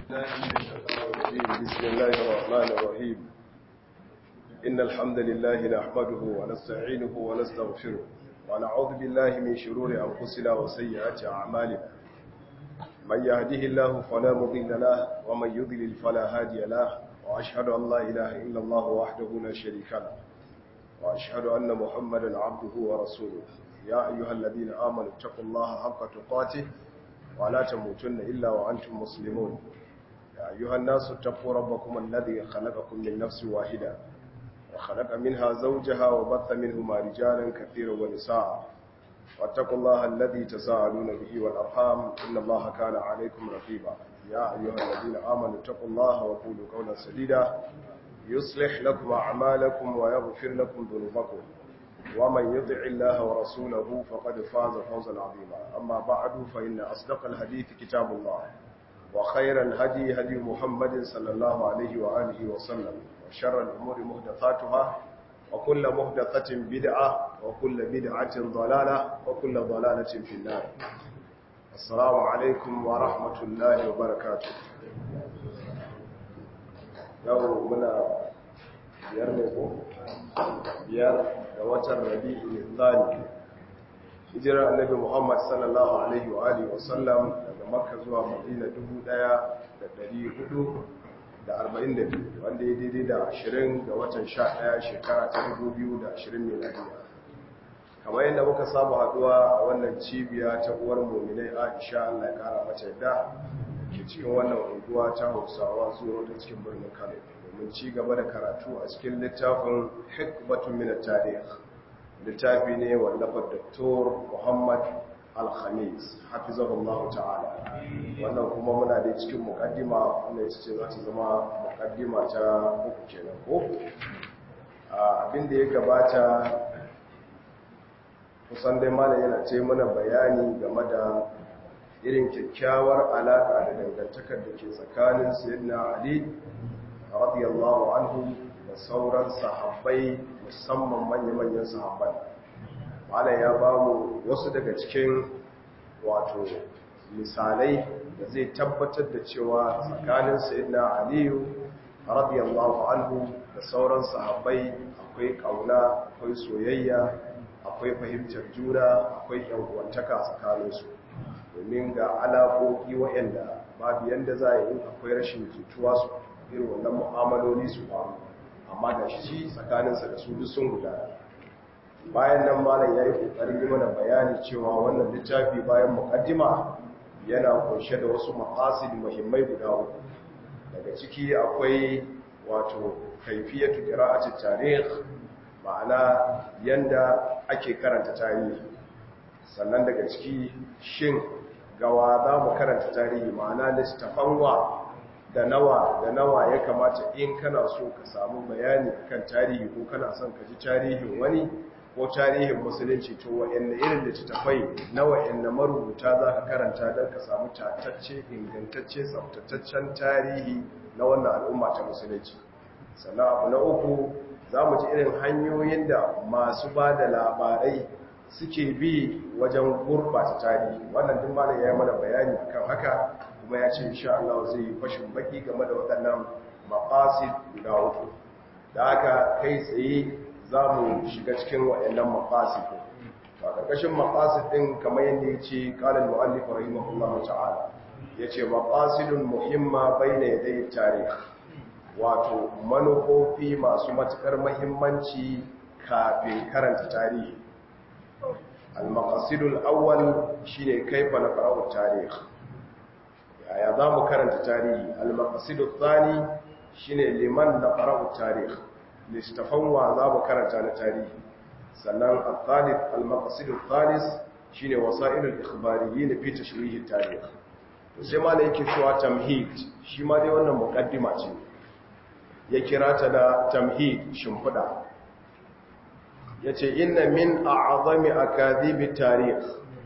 بسم الله الرحمن الرحيم إن الحمد لله نحمده ونستعينه ونستغفره ونعوذ بالله من شرور أنفسنا وسيئات أعمالنا من يهده الله فلا مضل له ومن يضلل فلا هادي له وأشهد أن لا إله إلا الله وحده لا شريك له وأشهد أن محمدا عبده ورسوله يا أيها الذين آمنوا اتقوا الله حق تقاته ولا تموتن إلا وأنتم مسلمون يا أيها الناس اتقوا ربكم الذي خلقكم من نفس واحدة وخلق منها زوجها وبث منهما رجالا كثيرا ونساء واتقوا الله الذي تساءلون به والأرحام إن الله كان عليكم رقيبا يا أيها الذين آمنوا اتقوا الله وقولوا قولا سديدا يصلح لكم أعمالكم ويغفر لكم ذنوبكم ومن يطع الله ورسوله فقد فاز فوزا عظيما أما بعد فإن أصدق الحديث كتاب الله وخير الهدي هدي محمد صلى الله عليه وآله وسلم وشر الأمور مهدثاتها وكل مهدثة بدعة وكل بدعة ضلالة وكل ضلالة في النار السلام عليكم ورحمة الله وبركاته يوم منا biyar ne ko biyar da watan rabi'ul thani hijirar annabi Muhammad sallallahu alaihi wa alihi wa sallam daga Makka zuwa Madina 1442 wanda ya daidai da 20 ga watan 11 shekara ta 2020 miladiya kamar yadda muka saba haduwa a wannan cibiya ta uwar mu'minai Aisha Allah ya kara mata yadda ke cikin wannan unguwa ta Hausawa zuwa ta cikin birnin Kano domin ci gaba da karatu a cikin littafin hikmatun min at-tarikh littafi ne wallafar Dr. Muhammad Al-Khamis hafizahullahu ta'ala wannan kuma muna da cikin mukaddima wanda ita ce za ta zama mukaddima ta uku kenan ko abinda ya gabata kusan dai malam yana ce mana bayani game da irin kyakkyawar alaka da dangantakar da ke tsakanin sayyidina Ali radiyallahu anhu da sauran sahabbai musamman manya-manyan sahabban malam ya ba mu wasu daga cikin wato misalai da zai tabbatar da cewa tsakanin sayyidina aliyu radiyallahu anhu da sauran sahabbai akwai kauna akwai soyayya akwai fahimtar juna akwai yankuwantaka tsakaninsu domin ga alaƙoƙi waɗanda babu yadda za a yi akwai rashin jituwa su irin wannan mu'amaloli su faru amma da shi tsakaninsa da su duk sun gudana bayan nan malam ya yi ƙoƙarin yi mana bayani cewa wannan littafi bayan muƙaddima yana kunshe da wasu maqasid muhimmai guda uku daga ciki akwai wato kaifiyatu qira'ati tarikh ma'ana yanda ake karanta tarihi sannan daga ciki shin gawa za mu karanta tarihi ma'ana littafan wa da nawa da nawa ya kamata in kana so ka samu bayani kan tarihi ko kana son ka ji tarihin wani ko tarihin musulunci to wa'anne irin littattafai na wa'anne marubuta za ka karanta don ka samu tatacce ingantacce tsaftataccen tarihi na wannan al'umma ta musulunci sannan abu na uku za mu ji irin hanyoyin da masu ba da labarai suke bi wajen gurbata tarihi wannan duk malam ya yi mana bayani kan haka kuma ya ce insha Allah zai yi fashin baki game da waɗannan maqasid guda uku da haka kai tsaye za mu shiga cikin waɗannan maqasid to a ƙarƙashin maqasid ɗin kamar yadda ya ce qala al-mu'allif rahimahullahu ta'ala yace maqasidun muhimma bayna yaday tarikh wato manufofi masu matukar muhimmanci kafin karanta tarihi al-maqasidul awwal shine kaifa naqra'u tarikh yaya za mu karanta tarihi al-maqasidu thani shine liman naqra'u tarikh listafan wa za mu karanta na tarihi sannan al-thalith al-maqasidu thalith shine wasailul ikhbariyyin fi tashrihi tarikh to sai ma yake cewa tamhid shi ma dai wannan muqaddima ce ya kira ta da tamhid shimfida yace inna min a'zami akadhibi tarikh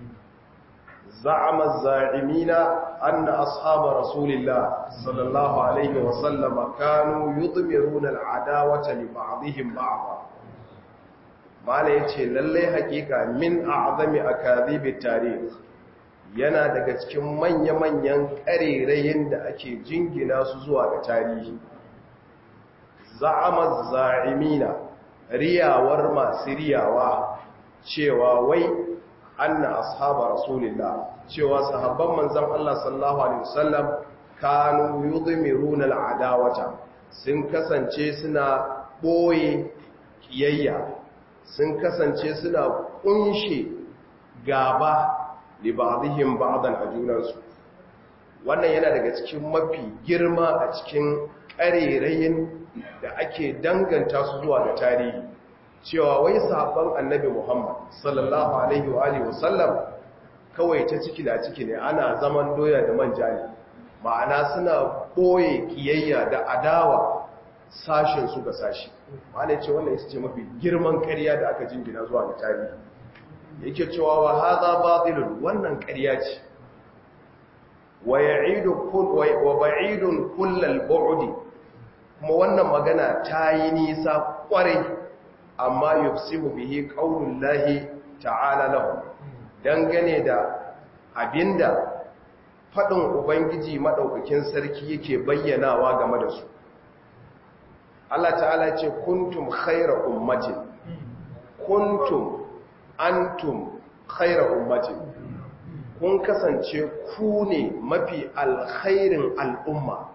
زعم الزاعمين أن أصحاب رسول الله صلى الله عليه وسلم كانوا يضمرون العداوة لبعضهم بعضا ما ليتي للي حقيقة من أعظم أكاذيب التاريخ yana daga cikin manya-manyan ƙarerayin da ake jingina su zuwa ga tarihi za'amar za'imina riyawar masu riyawa cewa wai anna ashaba rasulillah cewa sahabban manzon Allah sallallahu alaihi wasallam kanu yudmiruna al'adawata sun kasance suna boye kiyayya sun kasance suna kunshe gaba li ba'dihim ba'dan ajunansu wannan yana daga cikin mafi girma a cikin ƙarerayin da ake danganta su zuwa ga tarihi cewa wai sahabban annabi Muhammad sallallahu alaihi wa alihi wasallam kawai ta ciki da ciki ne ana zaman doya da manja ne ma'ana suna boye kiyayya da adawa sashen su ga sashi ma'ana ce wannan ita ce mafi girman ƙarya da aka jingina zuwa ga tarihi yake cewa wa hadha batilun wannan ƙarya ce wa ya'idu kull wa ba'idun kullal bu'di kuma wannan magana ta yi nisa kwarai amma yufsimu bihi qaulullahi ta'ala lahu dangane da abinda fadin ubangiji madaukakin sarki yake bayyanawa game da su Allah ta'ala ce kuntum khayra ummatin kuntum antum khayra ummatin kun kasance ku ne mafi alkhairin al'umma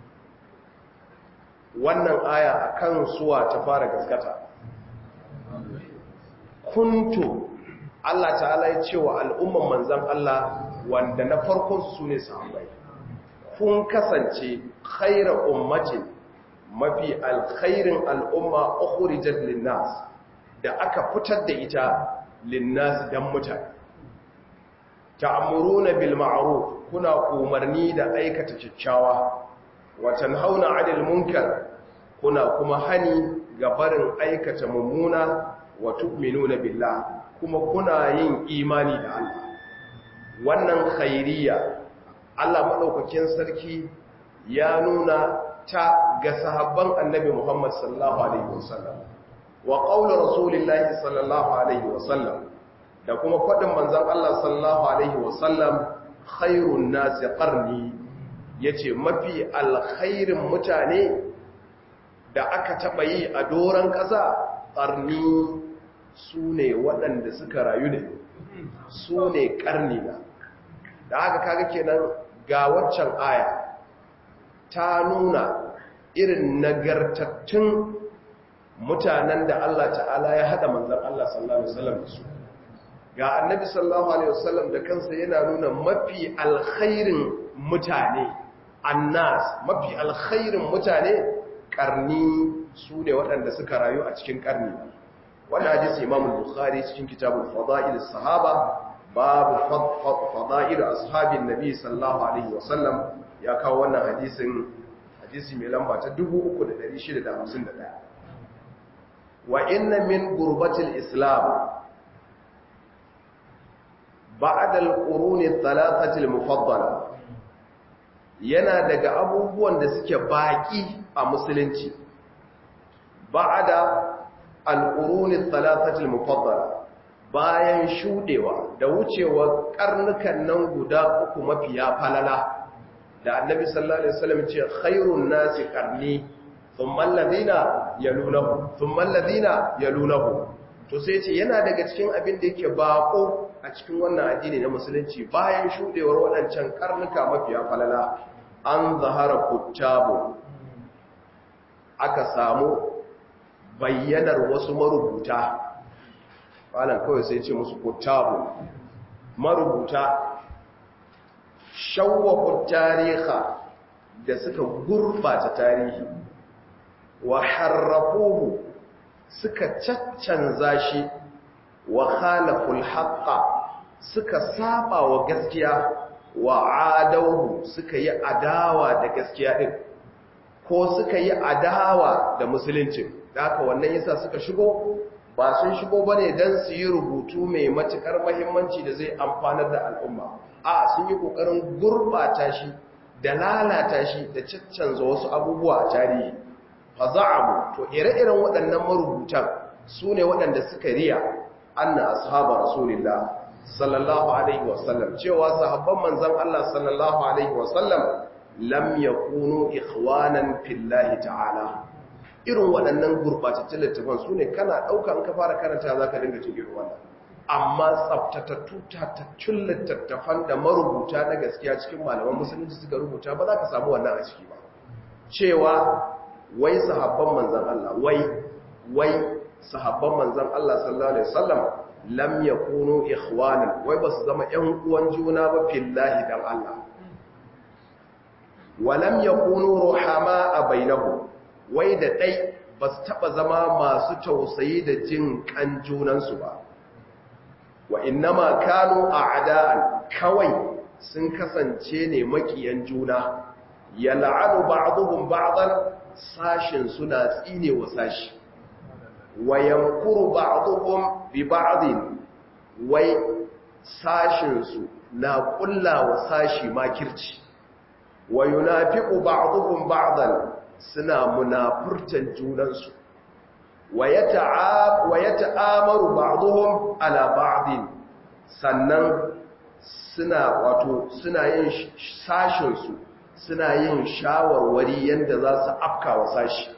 wannan aya akan suwa ta fara gaskata kuntu Allah ta'ala ya ce wa al'umman manzan Allah wanda na farkon su ne sahabbai kun kasance khaira ummatin mafi alkhairin al'umma ukhrijat linnas da aka fitar da ita linnas dan mutane ta'muruna bil ma'ruf kuna umarni da aikata kyakkyawa wa tanhauna 'anil munkar kuna kuma hani ga barin aikata mummuna wa tu'minuna billah kuma kuna yin imani da Allah wannan khairiyya Allah madaukakin sarki ya nuna ta ga sahabban annabi Muhammad sallallahu alaihi wasallam wa qaulu rasulillahi sallallahu alaihi wasallam da kuma fadin manzon Allah sallallahu alaihi wasallam khairun nasi qarni yace mafi alkhairin mutane da aka taba yi a doran kasa qarni su ne waɗanda suka rayu ne su ne ƙarni na da haka kaga kenan ga waccan aya ta nuna irin nagartattun mutanen da Allah ta'ala ya haɗa manzan Allah sallallahu Alaihi wasallam da su ga annabi sallallahu Alaihi wasallam da kansa yana nuna mafi alkhairin mutane annas mafi alkhairin mutane ƙarni su ne waɗanda suka rayu a cikin ƙarni wannan hadisi imam bukhari cikin kitabul fada'il sahaba babu fada'il ashabin nabi sallallahu alaihi wasallam ya kawo wannan hadisin hadisi mai lamba ta 3651 wa inna min gurbatil islam ba'da al-qurun ath-thalathati al-mufaddala yana daga abubuwan da suke baki a musulunci ba'da al'urunin talatatul mufaddala bayan shudewa da wucewa karnukan nan guda uku mafiya falala da annabi sallallahu alaihi wasallam ce khairun nasi qarni thumma alladhina yalunahu thumma alladhina yalunahu to sai ce yana daga cikin abin da yake bako a cikin wannan addini na musulunci bayan shudewar waɗancan karnuka mafiya falala an zahara kuttabu aka samu bayyanar wasu marubuta falon kawai sai ce musu kuttabu marubuta shawwafu tariha da suka gurbata tarihi wa harrafuhu suka caccanza shi wa khalaful haqqa suka saba wa gaskiya wa adawhu suka yi adawa da gaskiya din ko suka yi adawa da musulunci da haka wannan yasa suka shigo ba sun shigo bane dan su yi rubutu mai matukar muhimmanci da zai amfanar da al'umma a sun yi kokarin gurbata shi da lalata shi da caccanza wasu abubuwa a tarihi fa za'amu to ire-iren waɗannan marubutan su ne waɗanda suka riya anna ashaba rasulillah sallallahu alaihi wasallam cewa sahabban manzon Allah sallallahu alaihi wasallam lam yakunu ikhwanan fillahi ta'ala irin waɗannan gurbatattun littafan su ne kana ɗauka in ka fara karanta za ka dinga cin irin wannan amma tsaftatattu tatattun littattafan da marubuta na gaskiya cikin malaman musulunci suka rubuta ba za ka samu wannan a ciki ba cewa wai sahabban manzan Allah wai wai sahabban manzan Allah sallallahu alaihi wasallam lam yakunu ikhwanan wai ba su zama ƴan uwan juna ba fillahi dan Allah wa lam yakunu ruhama bainahum wai da ɗai ba su taɓa zama masu tausayi da jin ƙan junansu ba wa innama kanu a ada'an kawai sun kasance ne makiyan juna ya la'anu ba'aduhun ba'adar sashin suna tsine wa sashi wa yankuru ba'aduhun bi ba'adin wai sashinsu na ƙulla wa sashi makirci wa yunafiqu ba'aduhun ba'adan suna munafurtan junansu wa ya ta'amaru ba'duhum ala ba'din sannan suna wato suna yin sashinsu suna yin shawarwari yadda za su afka wa sashi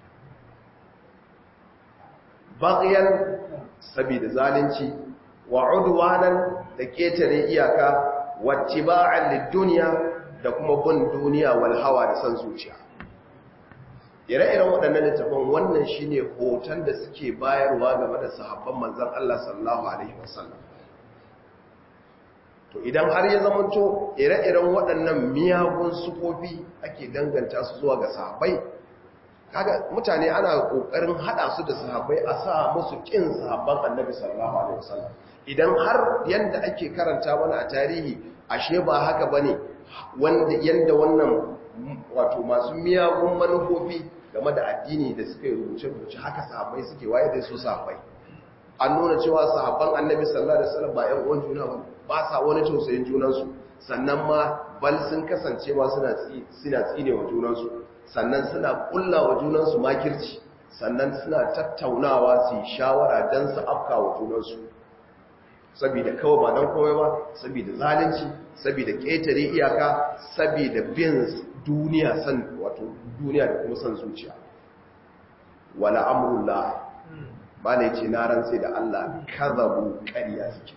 baƙiyan saboda zalunci wa udwanan da ketare iyaka wattiba'an lid-dunya da kuma bin duniya wal hawa da san zuciya ire-iren waɗannan littafin wannan shine hoton da suke bayarwa game da sahabban manzan Allah sallallahu alaihi wasallam to idan har ya zamanto ire-iren waɗannan miyagun sufofi ake danganta su zuwa ga sahabbai kaga mutane ana kokarin hada su da sahabbai a sa musu kin sahabban annabi sallallahu alaihi wasallam idan har yanda ake karanta mana a tarihi ashe ba haka bane wanda yanda wannan wato masu miyagun manufofi game da addini da suka yi rubuce-rubuce haka sahabbai suke waye da su sahabbai an nuna cewa sahabban annabi sallallahu alaihi wasallam ba ƴan uwan juna ba ba sa wani tausayin junansu sannan ma bal sun kasance ma suna suna tsine wa junansu sannan suna kulla wa junansu makirci sannan suna tattaunawa su yi shawara don su afka wa junansu saboda kawai ba don komai ba saboda zalunci saboda ƙetare iyaka saboda bin duniya san wato duniya da kuma san zuciya wala amrullah ba ne ce na rantse da Allah kazabu ƙarya suke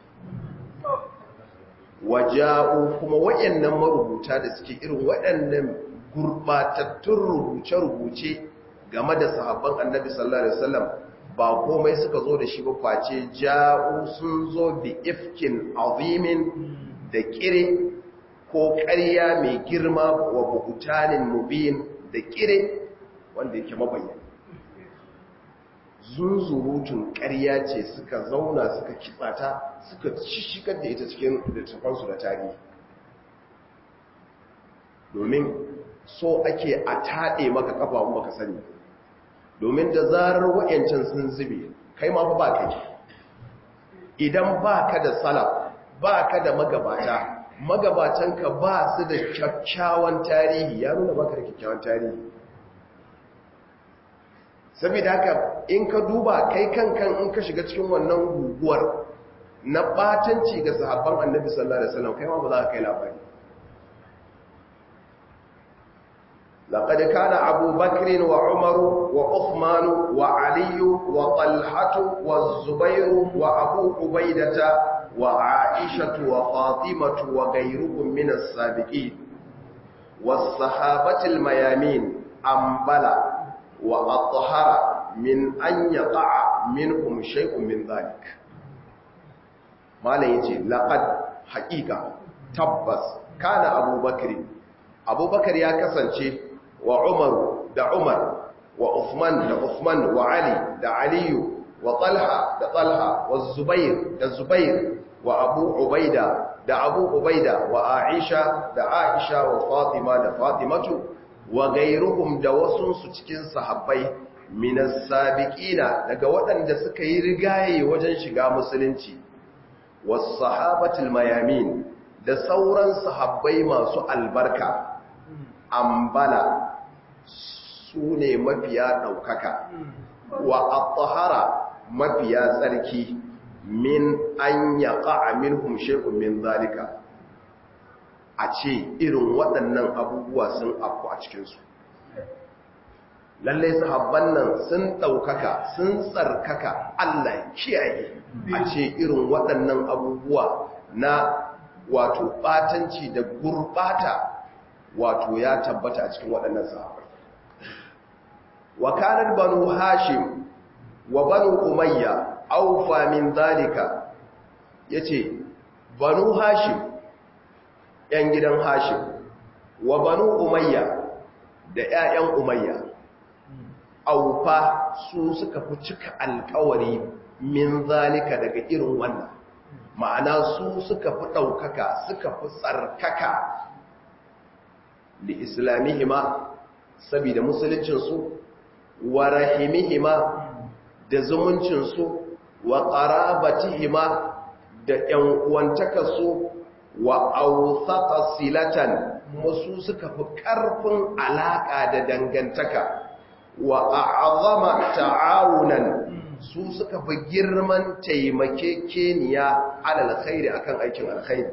waja'u kuma waɗannan marubuta da suke irin waɗannan gurbatattun rubuce-rubuce game da sahabban annabi sallallahu alaihi wasallam ba komai suka zo da shi ba face ja'u sun zo bi ifkin azimin da kire ko ƙarya mai girma wa buhutanin mubin da kire wanda yake mabayyana zunzurutun ƙarya ce suka zauna suka kitsata suka shigar da ita cikin littafansu da tarihi domin so ake a taɗe maka ƙafa baka sani domin da zarar wa'yancan sun zube kai ma ba kai idan ba ka da salaf ba ka da magabata magabatanka ba su da kyakkyawan tarihi ya nuna baka da kyakkyawan tarihi saboda haka in ka duba kai kankan in ka shiga cikin wannan guguwar na batanci ga sahabban annabi sallallahu alaihi wasallam kai ma ba za ka kai labari لقد كان أبو بكر وعمر وعثمان وعلي وطلحة والزبير وأبو عبيدة وعائشة وفاطمة وغيرهم من السابقين والصحابة الميامين أنبلا وأطهر من أن يقع منهم شيء من ذلك ما ليتي لقد حقيقة تبس كان أبو بكر أبو بكر يا كسنشي وعمر دا عمر وعثمان دا عثمان وعلي دا علي وطلحة دا طلحة والزبير دا زبير وأبو عبيدة دا أبو عبيدة وعائشة دا عائشة وفاطمة دا فاطمة wa gairuhum da wasunsu cikin sahabbai minas sabiqina daga waɗanda suka yi rigaye wajen shiga musulunci was sahabatul mayamin da sauran sahabbai masu albarka ambala su ne mafiya ɗaukaka wa at mafiya tsarki min an yaqa minhum shay'un min zalika a ce irin waɗannan abubuwa sun afku a cikinsu lallai sahabban nan sun ɗaukaka sun tsarkaka Allah kiyaye a ce irin waɗannan abubuwa na wato ɓatanci da gurɓata wato ya tabbata a cikin waɗannan sahabbai wakalar banu hashim wa banu umayya aufa min zalika yace banu hashim ‘yan gidan Hashim, wa banu Umayya da ‘ya'yan Umayya, aufa su suka fi cika alkawari min zalika daga irin wannan, ma'ana su suka fi ɗaukaka suka fi tsarkaka da islamihima saboda musuluncinsu, wa rahimihima da zumuncinsu, wa ƙarabatihima da ‘yan uwantakarsu wa authaka silatan musu suka fi ƙarfin alaƙa da dangantaka wa a'azama ta'awunan su suka fi girman taimakekeniya alal khairi akan aikin alkhairi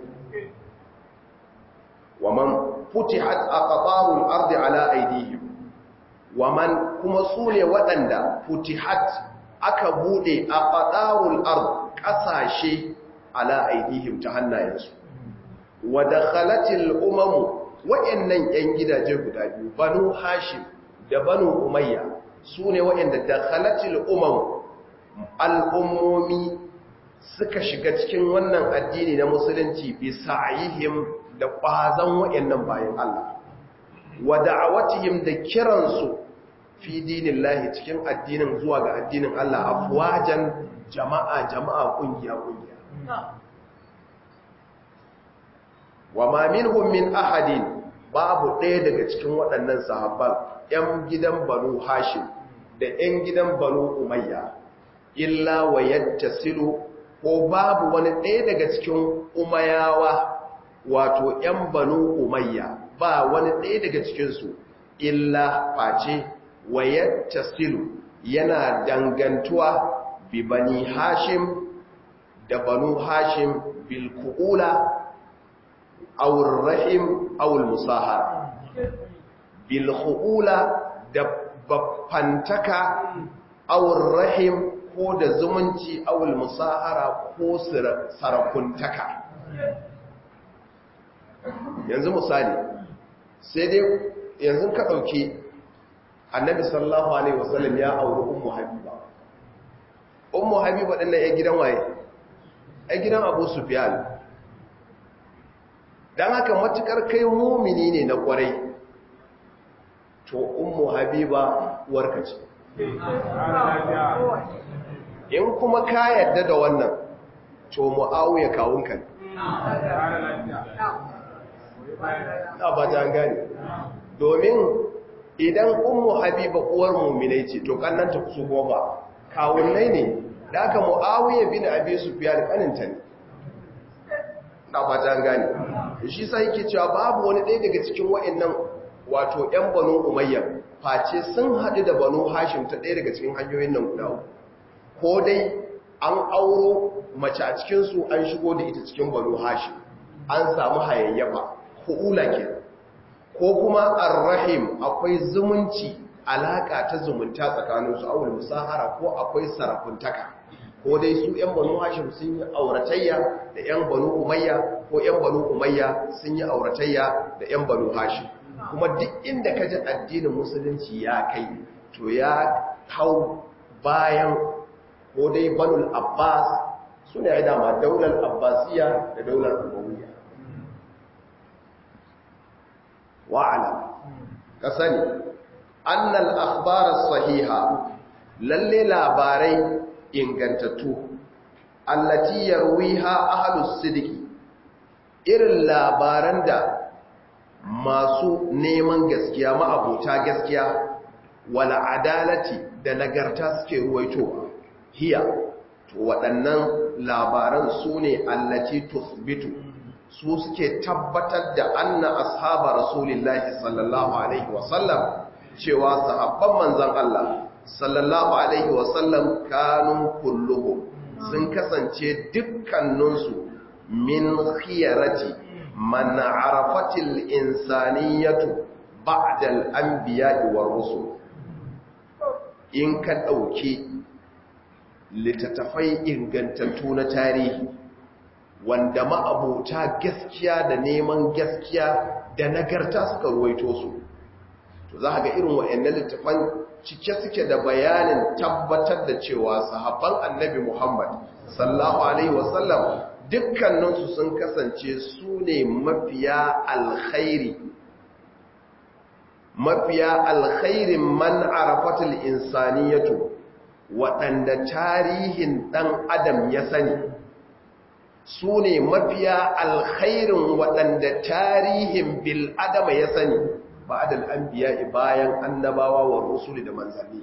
wa man futihat aqtarul ardi ala aydihim wa man kuma sune waɗanda futihat aka bude aqtarul ard ƙasashe ala aydihim ta hannayensu wa dakhalatil umamu wa'annan yan gidaje guda biyu banu hashim da banu umayya sune wa'anda dakhalatil umamu al'ummomi suka shiga cikin wannan addini na musulunci bi sa'ihim da kwazan wa'annan bayan Allah wa da'awatihim da kiransu fi dinillahi cikin addinin zuwa ga addinin Allah afwajan jama'a jama'a kungiya kungiya wa ma minhum min ahadin babu ɗaya daga cikin waɗannan sahabban ‘yan gidan banu hashim da ‘yan gidan banu umayya illa wa yattasilu ko babu wani ɗaya daga cikin umayawa wato ‘yan banu umayya ba wani ɗaya daga cikinsu illa face wa yattasilu yana dangantuwa bi bani hashim da banu hashim bil ku'ula أو الرحم أو المصاهرة بالخؤولة دببانتكا أو الرحم ko da zumunci awul musahara ko sarakuntaka yanzu misali sai dai yanzu ka ɗauki annabi sallallahu alaihi wasallam ya auri ummu habiba ummu habiba ɗin na ya gidan waye ya gidan abu sufyan don haka matukar kai mumini ne na kwarai to ummu habiba warka ce in kuma ka yadda da wannan to mu'awiya kawunka ne na ba ta gani domin idan ummu habiba uwar muminai ce to kannanta su kuma ba kawunnai ne da aka mu'awiya bin abi sufyan kaninta ne na ba ta gani shi sai yake cewa babu wani ɗaya daga cikin wa'annan wato ‘yan banu umayya face sun haɗu da banu hashim ta ɗaya daga cikin hanyoyin nan guda ko dai an auro mace a cikinsu an shigo da ita cikin banu hashim an samu hayayyafa hu'ula ke ko kuma arrahim akwai zumunci alaƙa ta zumunta tsakaninsu awul musahara ko akwai sarakuntaka ko dai su ‘yan banu hashim sun yi auratayya da ‘yan banu umayya ko ‘yan banu umayya sun yi auratayya da ‘yan banu hashim kuma duk inda ka ji addinin musulunci ya kai to ya hau bayan ko dai banul abbas su ne ya dama daular abbasiya da daular umayya wa'ala ka sani annal akhbarar sahiha lalle labarai ingantattu allati yarwiha ahlus sidiki irin labaran da masu neman gaskiya ma'abota gaskiya wala adalati da nagarta suke ruwaitowa hiya to waɗannan labaran su ne allati tusbitu su suke tabbatar da anna ashaba rasulillahi sallallahu alaihi wasallam cewa sahabban manzon Allah sallallahu alaihi wasallam kanun kulluhum sun kasance dukkaninsu min khiyarati man arafatil insaniyatu ba'da al-anbiya'i war rusul in ka dauki littattafai ingantattu na tarihi wanda ma'abota gaskiya da neman gaskiya da nagarta suka ruwaito su to za ga irin wa'annan littattafan cike suke da bayanin tabbatar da cewa sahabban annabi Muhammad sallallahu alaihi wasallam dukkaninsu sun kasance su ne mafiya alkhairi mafiya alkhairin man arafatul insaniyatu waɗanda tarihin ɗan adam ya sani su ne mafiya alkhairin waɗanda tarihin bil adama ya sani ba adal an biya bayan annabawa wa rusuli da manzanni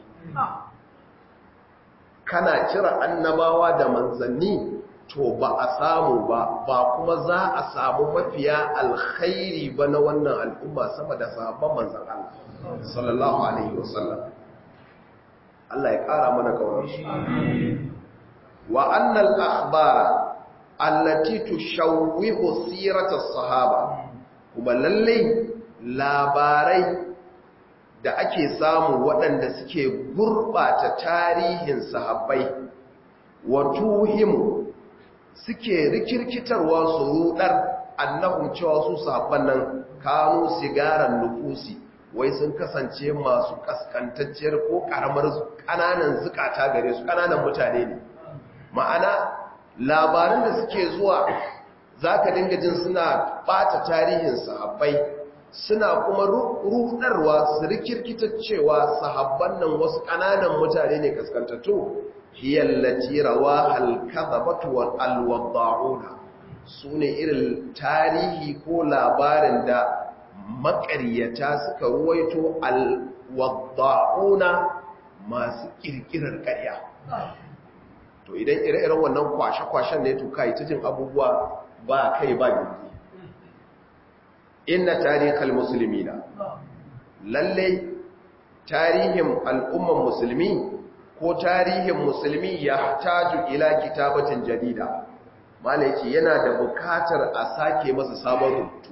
kana cire annabawa da manzanni to ba a samu ba ba kuma za a samu mafiya alkhairi ba na wannan al'umma sama da sahabban manzan Allah sallallahu alaihi wasallam Allah ya ƙara mana ƙaunarsu. Wa annal akhbara allati tushawwihu sirata sahaba kuma lalle labarai da ake samu waɗanda suke gurɓata tarihin sahabbai wa tuhimu suke rikirkitarwa su rudar annahum cewa su sahabban nan kanu sigaran nufusi wai sun kasance masu kaskantacciyar ko karamar kananan zukata gare su kananan mutane ne ma'ana labaran da suke zuwa zaka dinga jin suna bata tarihin sahabbai suna kuma rudarwa su rikirkita cewa sahabban nan wasu kananan mutane ne kaskantattu hiyallati rawa al-kadhabatu wal alwada'una sune irin tarihi ko labarin da makaryata suka ruwaito alwadda'una masu kirkirar karya to idan ire-iren wannan kwashe-kwashen ne to kai ta jin abubuwa ba kai ba gindi inna tarihal muslimina lalle tarihin al'umman musulmi ko tarihin musulmi ya taju ila kitabatin jadida malaki yana da bukatar a sake masa sabon rubutu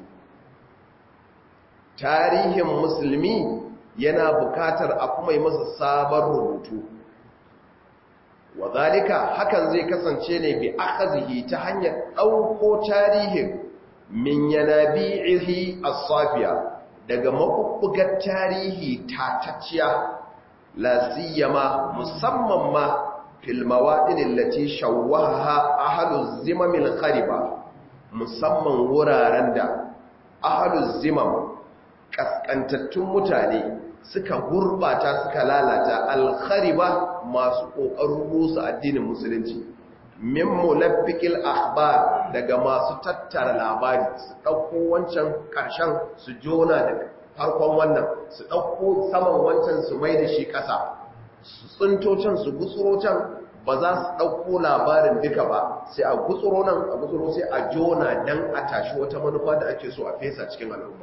tarihin musulmi yana bukatar a kuma yi masa sabon rubutu wadhalika hakan zai kasance ne bi akhazihi ta hanyar ɗauko tarihin min yanabi'ihi as-safiya daga mabubbugar tarihi tatacciya la siyama musamman ma fil mawadin allati shawwaha ahluz zimamil khariba musamman wuraren da ahluz zimam kaskantattun mutane suka gurbata suka lalata alkhariba masu kokarin rusa addinin musulunci min mulabbiqil akhbar daga masu tattara labari su dauko wancan karshen su jona da farkon wannan su dauko saman wancan su mai da shi kasa su tsinto can su gutsuro can ba za su dauko labarin duka ba sai a gutsuro nan a gutsuro sai a jona dan a tashi wata manufa da ake so a fesa cikin al'umma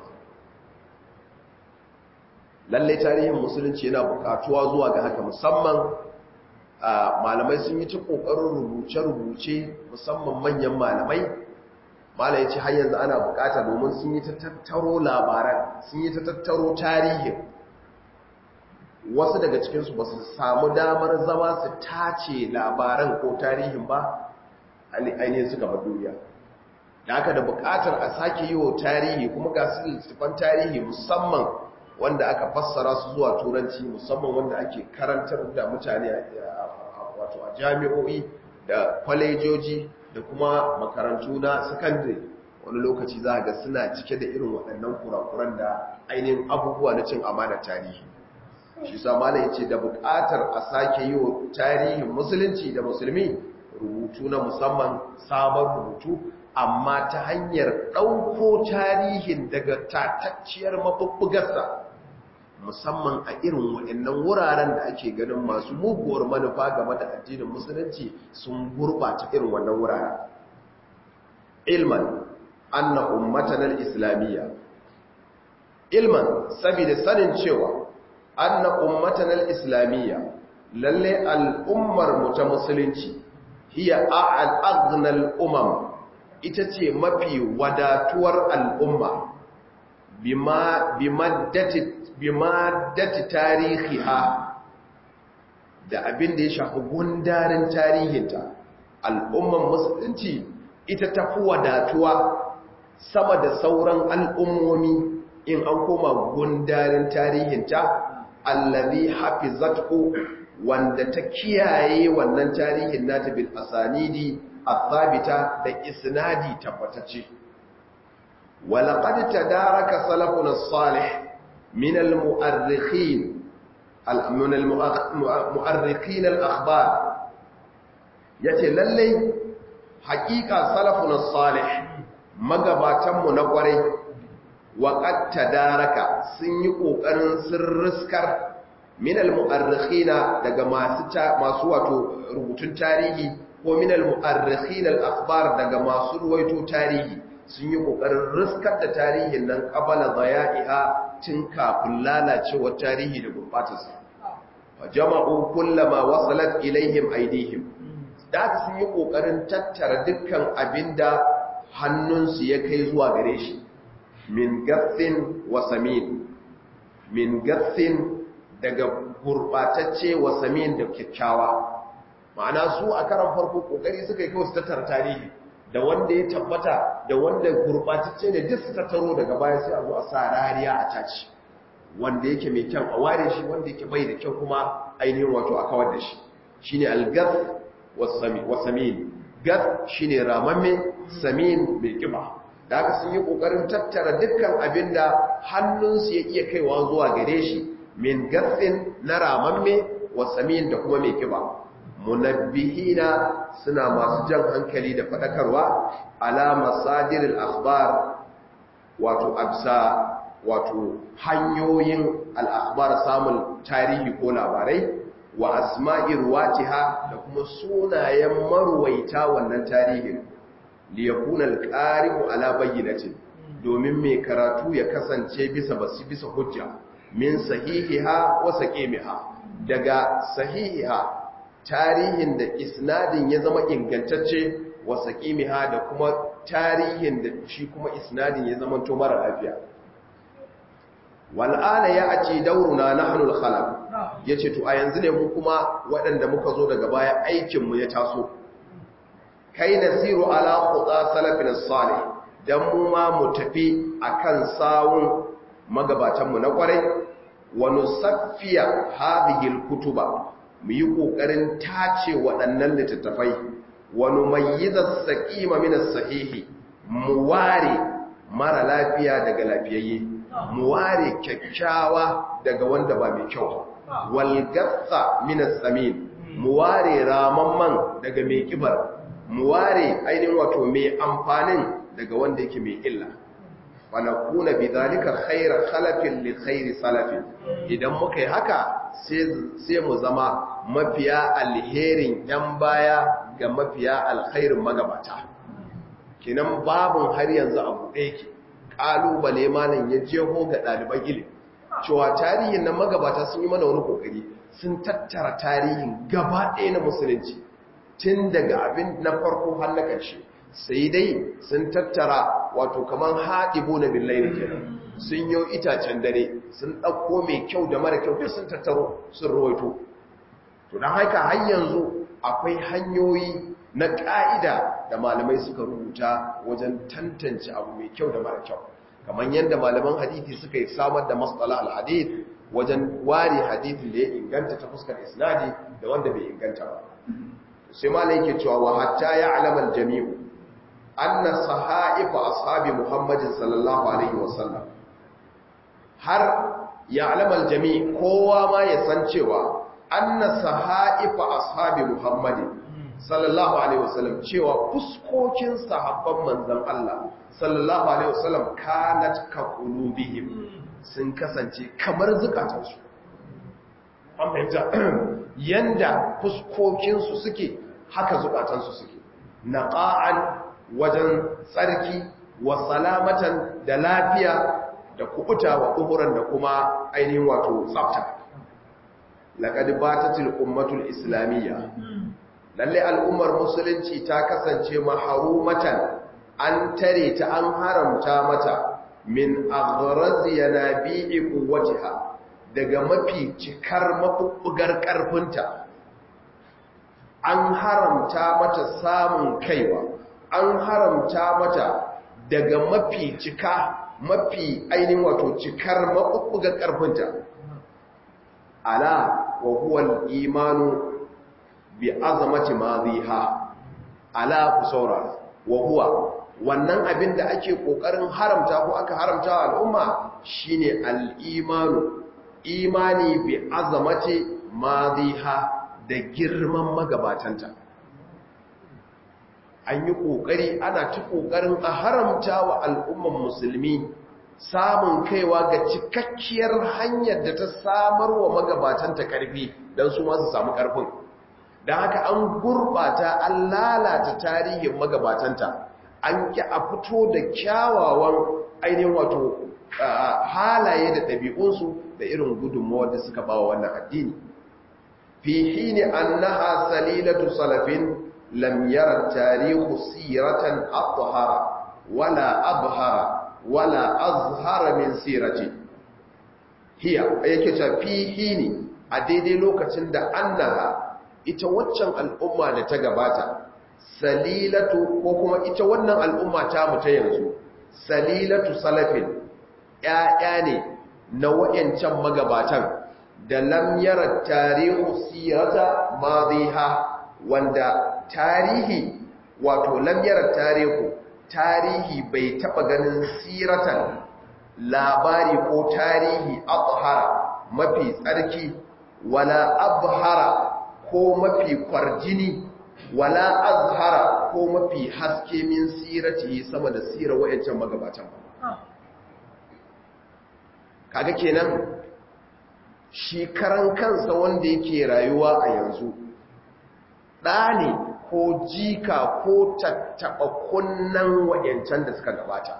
lallai tarihin musulunci yana bukatuwa zuwa ga haka musamman malamai sun yi ta kokarin rubuce-rubuce musamman manyan malamai mala ya ce har yanzu ana bukata domin sun yi ta tattaro labaran sun yi ta tattaro tarihin wasu daga cikinsu ba su samu damar zama su tace labaran ko tarihin ba ainihin suka ba duniya da aka da bukatar a sake yi wa tarihi kuma ga su littattafan tarihi musamman wanda aka fassara su zuwa turanci musamman wanda ake karantar da mutane wato a jami'o'i da kwalejoji da kuma makarantu na sakandare wani lokaci za ga suna cike da irin waɗannan kurakuran da ainihin abubuwa na cin amana tarihi shi samana ya ce da buƙatar a sake yi wa tarihin musulunci da musulmi rubutu na musamman sabon rubutu amma ta hanyar ɗauko tarihin daga tatacciyar mabubbugarsa musamman a irin waɗannan wuraren da ake ganin masu muguwar manufa game da addinin musulunci sun gurɓata irin wannan wuraren ilman anna ummatan al-islamiyya ilman saboda sanin cewa anna ummatan al-islamiyya lalle al'ummar mu ta musulunci hiya a'al umam ita ce mafi wadatuwar al'umma bimaddati tarihiha da abin da ya shafi gundarin tarihinta al'umman musulunci ita tafi wadatuwa sama da sauran al'ummomi in an koma gundarin tarihinta allazi hafizatku wanda ta kiyaye wannan tarihin nata bil asanidi athabita da isnadi tabbatacce walaqad tadaraka salafuna as-salih min al-mu'arrikhin min al-mu'arrikhin al-akhbar yace lalle haƙiƙa salafuna as-salih magabatan mu na kwarai waqad tadaraka sun yi kokarin sirriskar min al-mu'arrikhina daga masu masu wato rubutun tarihi ko min al-mu'arrikhin al-akhbar daga masu ruwaito tarihi sun yi kokarin riskar da tarihin nan qabala daya'iha tun kafin lalacewar tarihi da gurbatarsa fa jama'u kullama wasalat ilaihim aydihim da sun yi kokarin tattara dukkan abinda hannunsu ya kai zuwa gare shi min gathin wa samin min gathin daga gurbatacce wa samin da kyakkyawa ma'ana su a karan farko kokari suka yi kawai su tattara tarihi da wanda ya tabbata da wanda gurbatacce ne duk su tattaro daga baya sai a zo a sa rariya a taci wanda yake mai kyan a ware shi wanda yake bai da kyau kuma ainihin wato a kawar da shi shine al-gath wa samin gath shine ramamme samin mai kiba da haka sun yi kokarin tattara dukkan abinda hannunsu ya iya kaiwa zuwa gare shi min gatsin na ramamme wa samin da kuma mai kiba munabbihina suna masu jan hankali da fadakarwa ala masadiril akhbar wato absa wato hanyoyin al-akhbar samun tarihi ko labarai wa asma'ir watiha da kuma sunayen marwaita wannan tarihin liyakuna al-qari'u ala bayyinatin domin mai karatu ya kasance bisa basu bisa hujja min sahihiha wa saqimiha daga sahihiha tarihin da isnadin ya zama ingantacce wa saqimiha da kuma tarihin da shi kuma isnadin ya zama to mara lafiya wal'ana ya ace dauruna nahnu al-khalaq yace to a yanzu ne mu kuma waɗanda muka zo daga baya aikin mu ya taso kai nasiru ala quda salafin salih dan mu ma mu tafi akan sawun magabatan mu na kwarai wa nusaffiya hadhihi al-kutuba mu yi kokarin tace waɗannan littattafai wa numayyiza as-saqima min as-sahihi mu ware mara lafiya daga lafiyayye mu ware kyakkyawa daga wanda ba mai kyau wal gatsa min as-samin mu ware ramamman daga mai kibar mu ware ainihin wato mai amfanin daga wanda yake mai illa wa nakuna bidhalika khayra khalafin li khayri salafin idan muka yi haka sai mu zama mafiya alherin yan baya ga mafiya alkhairin magabata kinan babun har yanzu abu ɗaya ke ƙalubale malam ya jeho ga ɗaliban ilimi cewa tarihin na magabata sun yi mana wani ƙoƙari sun tattara tarihin gaba ɗaya na musulunci tun daga abin na farko har na ƙarshe sai dai sun tattara wato kamar haɗibo na billahi kenan sun yi itacen dare sun ɗauko mai kyau da mara kyau duk sun tattaro sun rawaito to don haka har yanzu akwai hanyoyi na ƙa'ida da malamai suka rubuta wajen tantance abu mai kyau da mara kyau kamar yadda malaman hadithi suka yi samar da matsala al-hadith wajen ware hadithin da ya inganta ta fuskar isnadi da wanda bai inganta ba sai malai yake cewa wa hatta ya alamal jami'u anna sahaifa ashabi muhammadin sallallahu alaihi wasallam har ya alamal jami' kowa ma ya san cewa anna sahaifa ashabi muhammadin sallallahu alaihi wasallam cewa fuskokin sahabban manzon Allah sallallahu alaihi wasallam kanat ka qulubihim sun kasance kamar zukatansu an fahimta yanda fuskokin su suke haka zukatansu suke naqa'an wajen tsarki wa salamatan da lafiya da kubuta wa uhuran da kuma ainihin wato tsafta laqad batatil ummatul islamiyya lalle al'ummar musulunci ta kasance maharumatan an tare ta an haramta mata min aghrazi yanabi'i quwwatiha daga mafi cikar mabubbugar karfinta an haramta mata samun kaiwa an haramta mata daga mafi cika mafi ainihin wato cikar mabubbugar karfinta ala wa huwa al-imanu bi azamati madhiha ala ku saurara wa huwa wannan abin da ake kokarin haramta ko aka haramta wa al'umma shine al-imanu imani bi azamati madhiha da girman magabatanta an yi kokari ana ta kokarin a haramta wa al'umman musulmi samun kaiwa ga cikakkiyar hanyar da ta samar wa magabatanta karfi don su masu samu karfin don haka an gurbata an lalata tarihin magabatanta an ki a fito da kyawawan ainihin wato halaye da ɗabi'unsu da irin gudunmawar da suka ba wannan addini fi hini annaha salilatu salafin lam yara tarihu siratan abhara wala abhara wala azhara min sirati hiya yake ta fi hini a daidai lokacin da annaha ita waccan al'umma da ta gabata salilatu ko kuma ita wannan al'umma ta mu ta yanzu salilatu salafin ‘ya'ya ne na wa'yancan magabatan da lamyarar tarihu sirata maziha wanda tarihi wato lamyarar tarihu tarihi bai taɓa ganin siratan labari ko tarihi abhara mafi tsarki wala abhara ko mafi kwarjini wala azhara ko mafi haske min sirati sama da sirar wayancan magabatan kaga kenan shi karan kansa wanda yake rayuwa a yanzu ɗa ne ko jika ko tattaɓa kunnan wayancan da suka gabata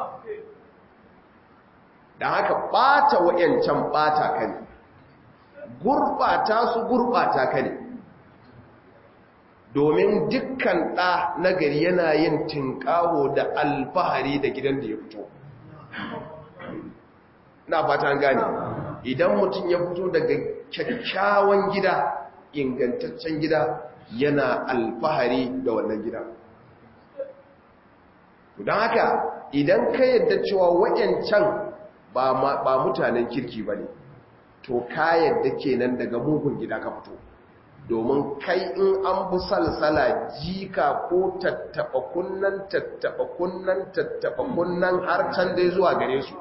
da haka ɓata wayancan ɓata ka ne gurɓata su gurɓata ka ne domin dukkan ɗa nagari yana yin tinƙaho da alfahari da gidan da ya fito na fata gane idan mutum ya fito daga kyakkyawan gida ingantaccen gida yana alfahari da wannan gida don haka idan ka yadda cewa wayancan ba mutanen kirki ba ne to ka yadda kenan daga mugun gida ka fito domin kai in an bu salsala jika ko tattaba kunnan tattaba kunnan tattaba kunnan har can dai zuwa gare su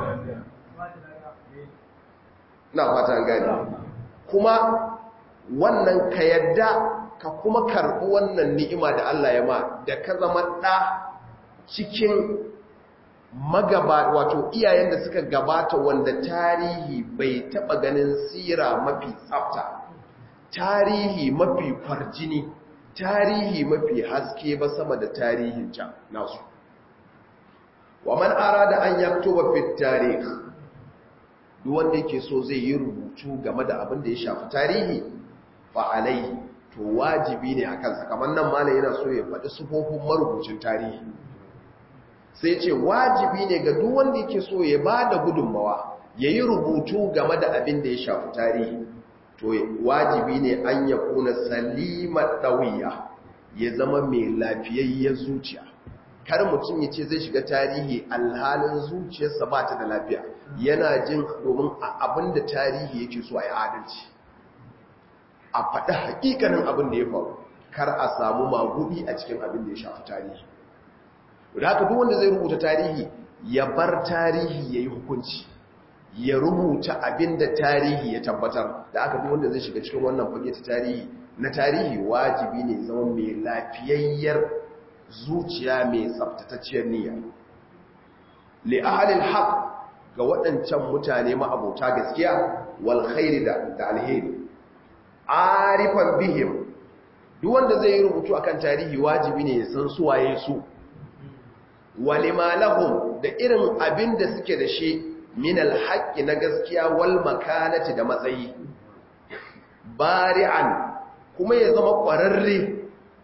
na fatan gani kuma wannan ka yadda ka kuma karɓi wannan ni'ima da Allah ya ma da ka zama ɗa cikin magaba wato iyayen da suka gabata wanda tarihi bai taɓa ganin sira mafi tsafta tarihi mafi kwarjini tarihi mafi haske ba sama da tarihin can nasu wa man arada an yaktuba fi tarikh duk wanda yake so zai yi rubutu game da abin da ya shafi tarihi fa alai to wajibi ne akan sa kamar nan malai yana so ya faɗi sufofin marubucin tarihi sai ce wajibi ne ga duk wanda yake so ya bada gudunmawa yayi rubutu game da abin da ya shafi tarihi to wajibi ne an ya kuna salimar ɗauya ya zama mai lafiyayyar zuciya kar mutum ya ce zai shiga tarihi alhalin zuciyarsa ba ta da lafiya yana jin domin a abin da tarihi yake so a yi adalci a faɗi hakikanin abin da ya faru kar a samu magudi a cikin abin da ya shafi tarihi da haka duk wanda zai rubuta tarihi ya bar tarihi ya yi hukunci ya rubuta abin da tarihi ya tabbatar da aka duk wanda zai shiga cikin wannan fage ta tarihi na tarihi wajibi ne zama mai lafiyayyar zuciya mai tsaftatacciyar niyya li ahlil haqq ga waɗancan mutane ma'abota gaskiya wal khairi da da alheri arifan bihim duk wanda zai yi rubutu akan tarihi wajibi ne ya san su waye su walima lahum da irin abin da suke da shi min alhaƙi na gaskiya wal makanati da matsayi bari'an kuma ya zama ƙwararre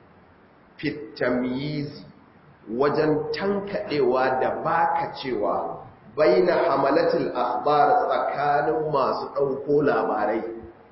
fitamizi wajen tankaɗewa da baka cewa baina hamalatul akhbar tsakanin masu ɗauko labarai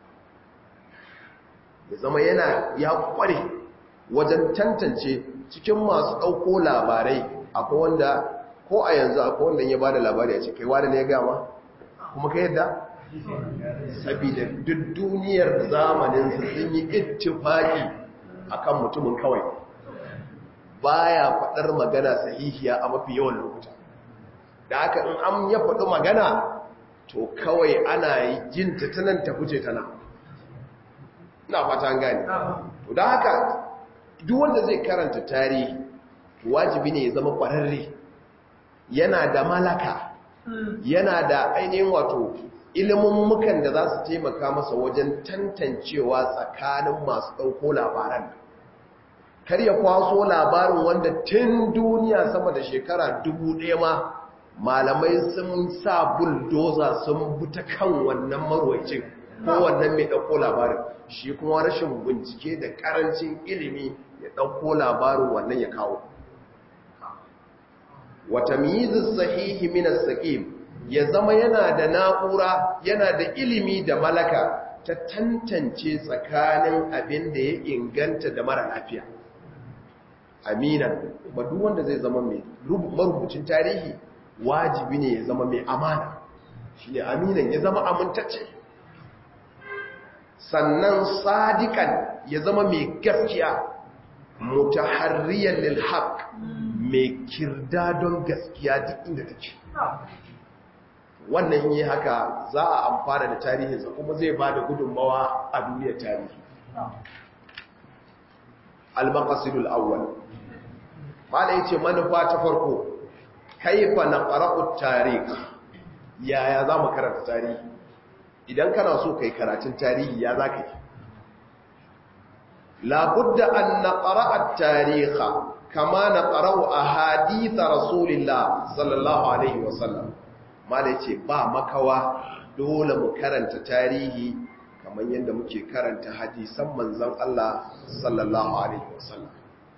ya zama yana ya ƙware wajen tantance cikin masu ɗauko labarai akwai wanda ko a yanzu akwai wanda ya bada labari a cikin wanda ne ya gama kuma ka yadda saboda duk duniyar zamanin su sun yi ittifaki akan mutumin kawai baya faɗar magana sahihiya a mafi yawan lokuta da haka in an ya faɗi magana to kawai ana yi jin ta tanan ta fice tana ina fata an gane to da haka duk wanda zai karanta tarihi wajibi ne ya zama ƙwararre yana da malaka yana da ainihin wato ilimin mukan da za su taimaka masa wajen tantancewa tsakanin masu ɗauko labaran kar ya kwaso labarin wanda tun duniya sama da shekara dubu ɗaya ma malamai sun sa buldoza sun buta kan wannan marwacin ko wannan mai ɗauko labarin shi kuma rashin bincike da ƙarancin ilimi ya ɗauko labarin wannan ya kawo wata miyizin sahihi minas saƙim ya zama yana da na'ura yana da ilimi da malaka ta tantance tsakanin abin da ya inganta da mara lafiya aminan ba duk wanda zai zama mai marubucin tarihi wajibi ne ya zama mai amana shi ne aminan ya zama amintacce sannan sadikan ya zama mai gaskiya mutaharriyar lilhaq mai kirda don gaskiya duk inda take wannan yi haka za a amfana da tarihinsa kuma zai ba da gudunmawa a duniyar tarihi al-maqasidul awwal mala yace manufa ta farko kaifa naqra'u tarikh yaya zamu karanta tarihi idan kana so kai karatun tarihi ya zaka yi la budda an naqra'a at-tarikha kama naqra'u ahadith rasulillah sallallahu alaihi wasallam mala yace ba makawa dole mu karanta tarihi kamar yadda muke karanta hadisan manzon Allah sallallahu alaihi wasallam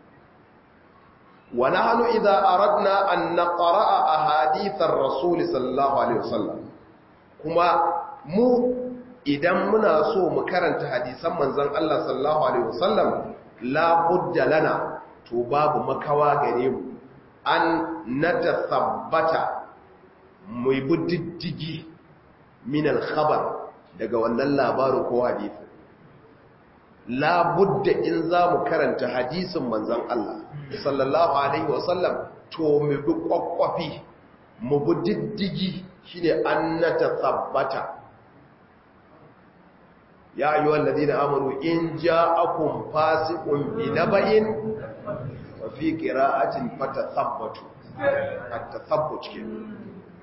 wa nahnu idza aradna an naqra'a ahadith ar-rasul sallallahu alaihi wasallam kuma mu idan muna so mu karanta hadisan manzon Allah sallallahu alaihi wasallam la budda lana to babu makawa gare mu an natathabbata mu bi diddigi min al-khabar daga wannan labarin ko hadisi labudda in za mu karanta hadisin manzan Allah sallallahu alaihi wasallam to mu bi kwakwafi mu bi diddigi shine an na tabbata ya ayyuha alladhina amanu in ja'akum fasiqun binaba'in wa fi qira'atin fatathabbatu at-tathabbut kenan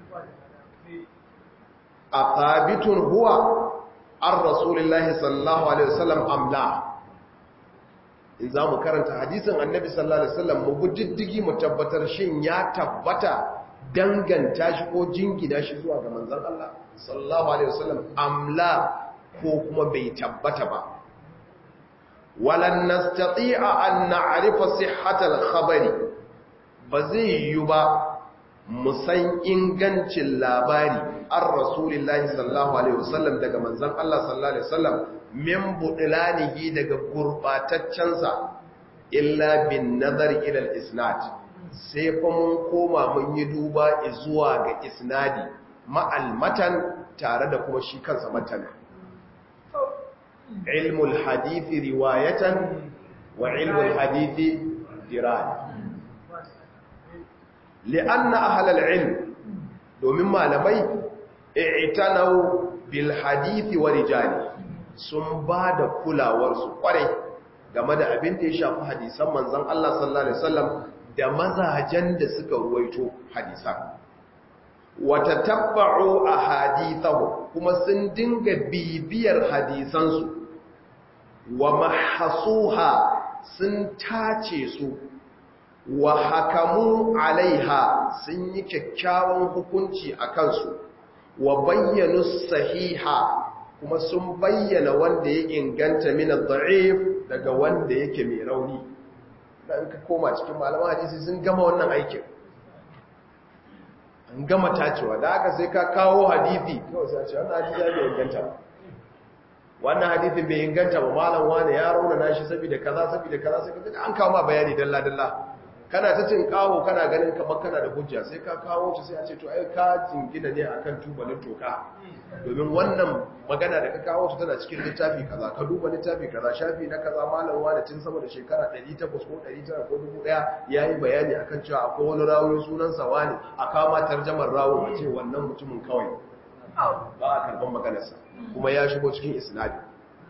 athabitun huwa an rasulillahi sallallahu alaihi wasallam amla in za mu karanta hadisin annabi sallallahu alaihi wasallam mu diddigi mu tabbatar shin ya tabbata danganta shi ko jingina shi zuwa ga manzon Allah sallallahu alaihi wasallam amla ko kuma bai tabbata ba walan nastati'a an na'rifa sihhatal khabari ba zai yi ba musan ingancin labari an rasulillahi sallallahu alaihi wasallam daga manzan Allah sallallahu alaihi wasallam min budilanihi daga gurbataccensa illa bin nazar ila al-isnad sai fa mun koma mun yi duba zuwa ga isnadi ma'al matan tare da kuma shi kansa matan ilmul hadithi riwayatan wa ilmul hadithi diraya li'anna ahlal ilm domin malamai i'tanau bil hadithi wa rijali sun ba da kulawar su kware game da abin da ya shafi hadisan manzon Allah sallallahu alaihi wasallam da mazajen da suka ruwaito hadisan wa tatabba'u ahadithahu kuma sun dinga bibiyar hadisansu wa mahasuha sun tace su wa hakamu alaiha sun yi kyakkyawan hukunci a kansu wa bayyanu sahiha kuma sun bayyana wanda ya inganta min ad-da'if daga wanda yake mai rauni dan ka koma cikin malaman hadisi sun gama wannan aikin an gama tacewa da aka sai ka kawo hadisi kawai sai a ce wannan hadisi ya bai inganta ba wannan hadithin bai inganta ba malam wane ya rauna nashi saboda kaza saboda kaza sai ka an kawo ma bayani dalla dalla kana ta cin kawo kana ganin kamar kana da hujja sai ka kawo ta sai a ce to ai ka jingina ne akan tubalin toka domin wannan magana da ka kawo ta tana cikin littafi kaza ka duba littafi kaza shafi na kaza malam wane tun sama da shekara 800 ko 900 ko 1000 yayi bayani akan cewa akwai wani rawi sunan sa wani a kama tarjamar rawo a ce wannan mutumin kawai ba a karban maganarsa kuma ya shigo cikin isnadi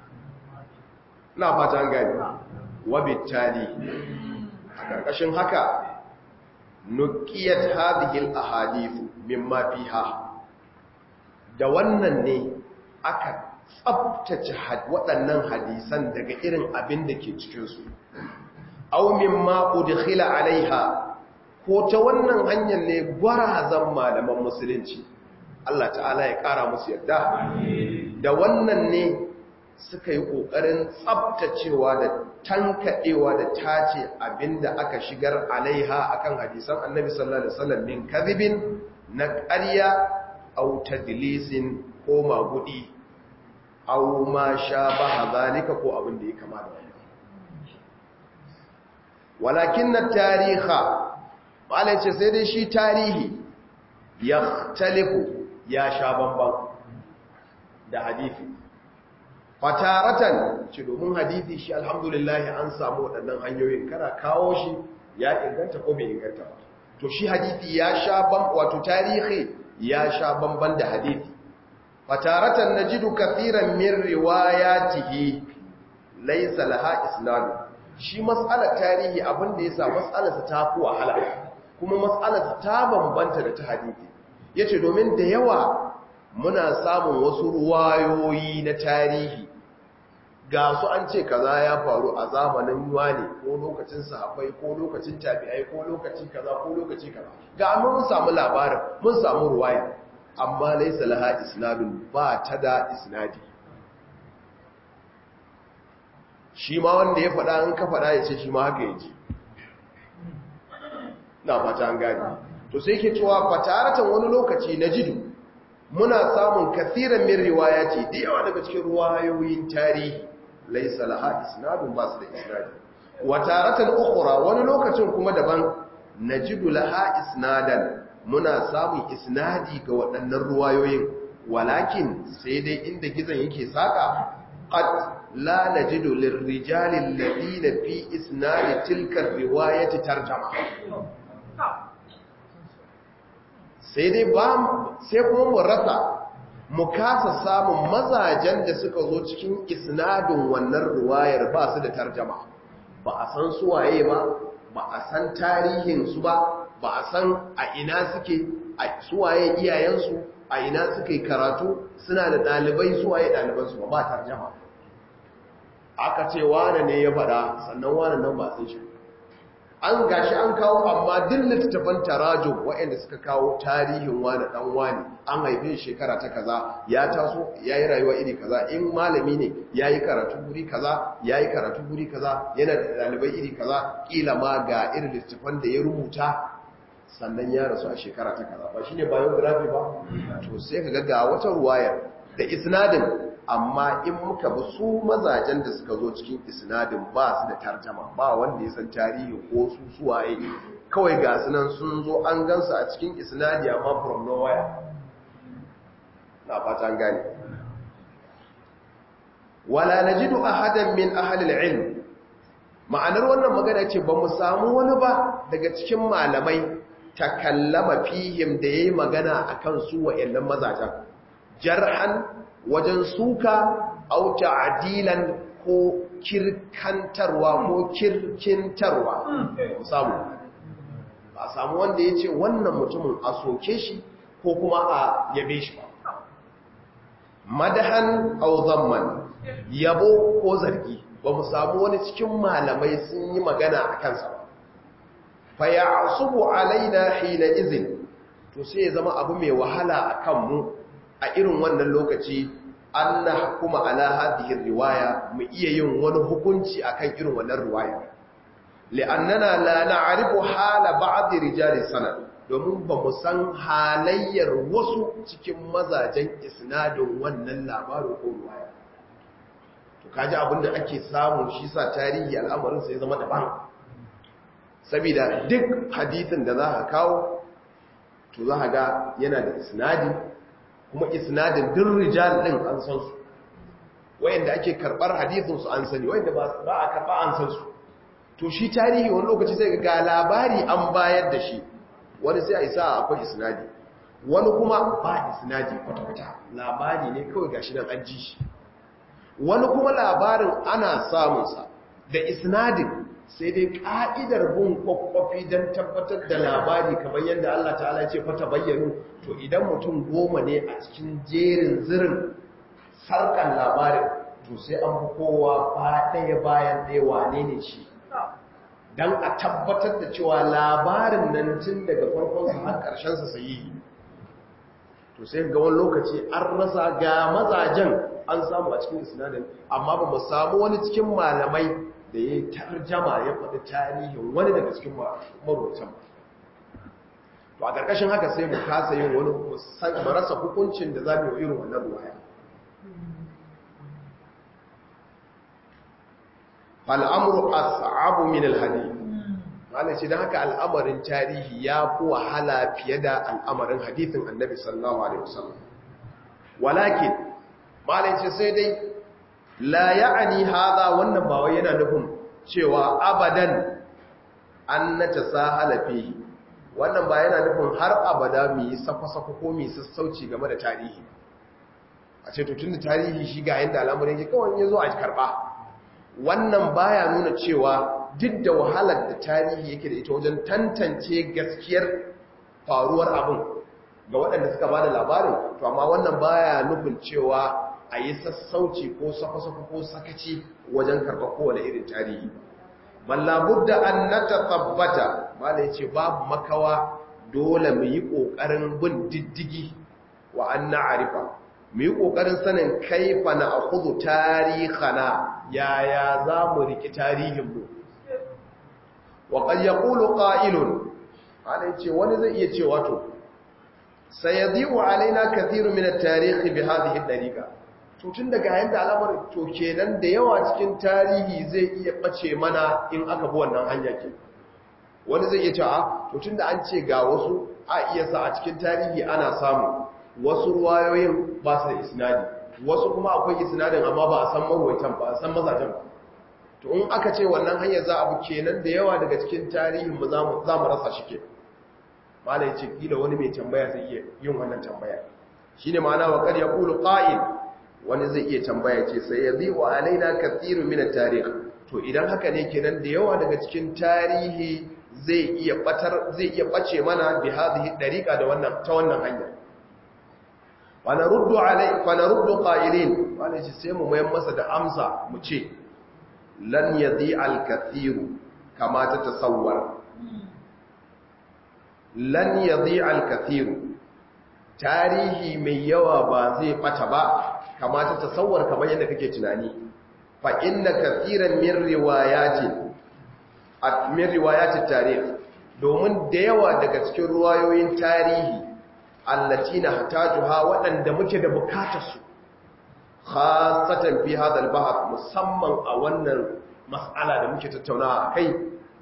na fata an gani wabittali a ƙarƙashin haka nukiyat hadihil ahadithu mimma fiha da wannan ne aka tsabtace waɗannan hadisan daga irin abin da ke cikinsu aw mimma udkhila alaiha ko ta wannan hanyar ne gwarazan malaman musulunci Allah ta'ala ya ƙara musu yadda da wannan ne suka yi ƙoƙarin tsabtacewa da tankaɗewa da tace abinda aka shigar alaiha akan hadisan annabi sallallahu alaihi wasallam min kadhibin na ƙarya aw tadlisin ko magudi aw ma shabaha zalika ko abin da ya kama da wannan walakin at-tariha malai ce sai dai shi tarihi yahtalifu ya sha bamban da hadithi fataratan ce domin hadithi shi alhamdulillah an samu waɗannan hanyoyin kana kawo shi ya inganta ko bai inganta ba to shi hadithi ya sha ban wato tarihi ya sha bamban da hadithi fataratan najidu kathiran min riwayatihi laysa laha isnad shi mas'alar tarihi abin da yasa mas'alarsa ta fi wahala kuma mas'alarsa ta bambanta da ta hadithi ya ce domin da yawa muna samun wasu ruwayoyi na tarihi ga su an ce kaza ya faru a zamanin ne ko lokacin sahabbai ko lokacin tabi'ai ko lokaci kaza ko lokaci kaza ga mun samu labarin mun samu ruwaya amma laysa laha isnadun ba ta da isnadi shi ma wanda ya faɗa in ka faɗa ya ce shi ma haka yaji na fata an gani to sai ke cewa fataratan wani lokaci na jidu muna samun kasiran min riwaya ce da yawa daga cikin ruwayoyin tarihi laisa laha isnadun ba su da isnadi wa taratan ukhra wani lokacin kuma daban najidu laha isnadan muna samun isnadi ga waɗannan ruwayoyin walakin sai dai inda gizon yake saka qad la najidu lirrijali alladhina fi isnadi tilka riwayati tarjama sai dai ba sai kuma mu rasa mu kasa samun mazajen da suka zo cikin isnadin wannan ruwayar ba su da tarjama ba a san suwaye ba ba a san tarihinsu ba ba a san a ina suke a suwaye iyayensu a ina suke karatu suna da ɗalibai suwaye ɗalibansu ba ba tarjama aka ce wane ne ya faɗa sannan wane nan ba san shi an gashi an kawo amma duk littattafan tarajum waɗanda suka kawo tarihin wani ɗan wani an haife shekara ta kaza ya taso ya yi rayuwa iri kaza in malami ne ya yi karatu guri kaza ya yi karatu guri kaza yana da ɗalibai iri kaza ƙila ma ga irin littattafan da ya rubuta sannan ya rasu a shekara ta kaza ba shine biography ba to sai ka ga wata ruwayar da isnadin amma in muka bi su mazajen da suka zo cikin isnadin ba su da tarjama ba wanda ya san tarihi ko su suwaye kawai ga sunan sun zo an gansu a cikin isnadi amma from nowhere na fata an gane wala najidu ahadan min ahli al-ilm ma'anar wannan magana ce ba mu samu wani ba daga cikin malamai takallama fihim da yayi magana akan su wa'annan mazajen jarhan wajen suka au ta'dilan ko kirkantarwa ko kirkintarwa samu ba samu wanda yace wannan mutumin a soke shi ko kuma a yabe shi ba madahan au zamman yabo ko zargi ba mu samu wani cikin malamai sun yi magana a kansa ba fa ya'subu alaina hina izin to sai ya zama abu mai wahala a kanmu a irin wannan lokaci an nahkuma ala hadhihi riwaya mu iya yin wani hukunci akan irin wannan riwaya li'annana la na'rifu hala ba'd rijali sanad domin ba mu san halayyar wasu cikin mazajen isnadin wannan labarin ko riwaya to kaji abinda ake samu shi sa tarihi al'amarin sai zama daban saboda duk hadisin da za ka kawo to za ka ga yana da isnadi kuma isnadin duk rijal din an san su wayanda ake karbar hadisin su an sani wayanda ba a karba an san su to shi tarihi wani lokaci sai ga labari an bayar da shi wani sai a isa akwai isnadi wani kuma ba isnadi kwata-kwata labari ne kawai gashi nan an ji shi wani kuma labarin ana samunsa da isnadin sai dai ka'idar bin kwakwafi don tabbatar da labari kamar yadda Allah ta'ala ce fata bayyano to idan mutum goma ne a cikin jerin zirin sarkan labarin to sai an fi kowa ba ɗaya bayan ɗaya wane ne shi don a tabbatar da cewa labarin nan tun daga farkonsa har ƙarshensa sayi to sai ga wani lokaci an rasa ga mazajen an samu a cikin sinadin amma ba mu samu wani cikin malamai da ya yi tarjama ya faɗi tarihin wani daga cikin marocin to a ƙarƙashin haka sai mu kasa yin wani marasa hukuncin da za mu yi irin wannan ruwaya fal'amuru as'abu min al-hadith Malam ce don haka al'amarin tarihi ya fi wahala fiye da al'amarin hadithin annabi sallallahu Alaihi wasallam. Walakin, malam ce sai dai, la ya'ani haza wannan bawai yana nufin cewa abadan an na ta sa halafi. Wannan ba yana nufin har abada mai safa-safa ko mai sassauci game da tarihi. A ce tutun da tarihi shi ga yadda al'amarin ya kawai ya zo a karɓa. Wannan baya nuna cewa duk da wahalar da tarihi yake da ita wajen tantance gaskiyar faruwar abin ga waɗanda suka ba da labarin to amma wannan baya nufin cewa a yi sassauci ko safa-safa ko sakaci wajen karɓa kowane irin tarihi mallabudda an na tabbata mala ya ce babu makawa dole mu yi ƙoƙarin bin diddigi wa an na arifa mu yi ƙoƙarin sanin kaifa na akudu tarihana yaya za mu riki tarihinmu waƙar ya ƙulu ƙa'ilun ana ce wani zai iya ce wato sai ya ziwa alaina kathiru minar tarihi bi hadhihi dariqa tutun daga yanda alamar to kenan da yawa cikin tarihi zai iya bace mana in aka bi wannan hanya ke wani zai iya ce a tutun da an ce ga wasu a iya sa a cikin tarihi ana samu wasu ruwayoyin ba su da isnadi wasu kuma akwai isnadin amma ba a san marwaitan ba a san mazajen ba to in aka ce wannan hanyar za a bu kenan da yawa daga cikin tarihin mu za mu rasa shi ke mala ya ce kila wani mai tambaya zai iya yin wannan tambaya shi ne ma'ana waƙar ya ƙulu ƙa'il wani zai iya tambaya ce sai ya zai wa alaina kathiru mina tarih to idan haka ne kenan da yawa daga cikin tarihi zai iya batar zai iya bace mana bi hadhihi dariqa da wannan ta wannan hanya fa naruddu alai fa naruddu qa'ilin wani ce sai mu mayan masa da amsa mu ce lan yadhi al-kathiru kama ta tasawwar lan yadhi al-kathiru tarihi mai yawa ba zai bata ba kama ta tasawwar kamar yadda kake tunani fa inna kathiran min riwayati at min riwayati tarikh domin da yawa daga cikin ruwayoyin tarihi allatina hatajuha waɗanda muke da bukatar su khasatan fi hadha al musamman a wannan mas'ala da muke tattaunawa akai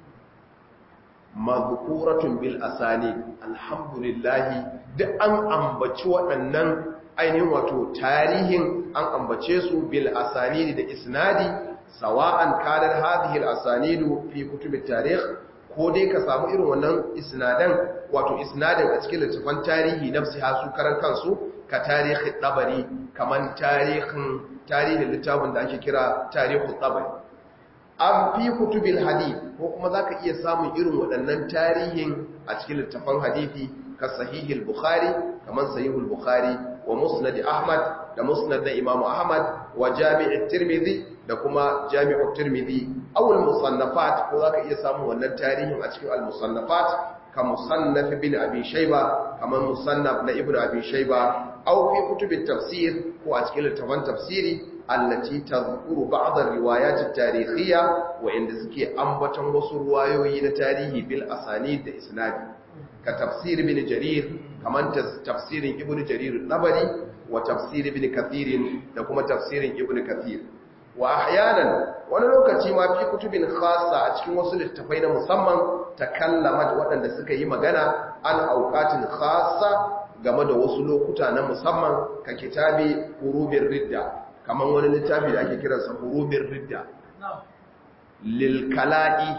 mazkuratun bil asani alhamdulillah duk an ambaci waɗannan ainihin wato tarihin an ambace su bil asani da isnadi sawa'an kadar hadhihi al asanidu fi kutubit tarikh ko dai ka samu irin wannan isnadan wato isnadin a cikin littafan tarihi nafsiha su karan kansu ka tarihi dabari kaman tarihin tarihin littafin da ake kira tarihu dabari an fi kutubil hadith ko kuma zaka iya samun irin waɗannan tarihin a cikin littafan hadithi ka sahihul bukhari kaman sahihul bukhari wa musnad ahmad da musnad da imamu ahmad wa jami'ut tirmidhi da kuma jami'ut tirmidhi aw al musannafat ko zaka iya samun wannan tarihin a cikin al musannafat ka musannaf ibn abi shayba kamar musannaf na ibn abi shayba aw fi kutub tafsir ko a cikin littafan tafsiri allati tadhkuru ba'd ar-riwayat at-tarikhiyya wa inda suke ambaton wasu ruwayoyi na tarihi bil asanid da isnadi ka tafsir ibn jarir kamar tafsirin ibn jarir al-tabari wa tafsir ibn kathir da kuma tafsirin ibn kathir wa ahyanan wani lokaci ma fi kutubin khassa a cikin wasu littafai na musamman takallamat waɗanda suka yi magana an auqatin khassa game da wasu lokuta na musamman ka kitabi hurubin ridda kamar wani littafi da ake kiransa hurubin ridda lil kala'i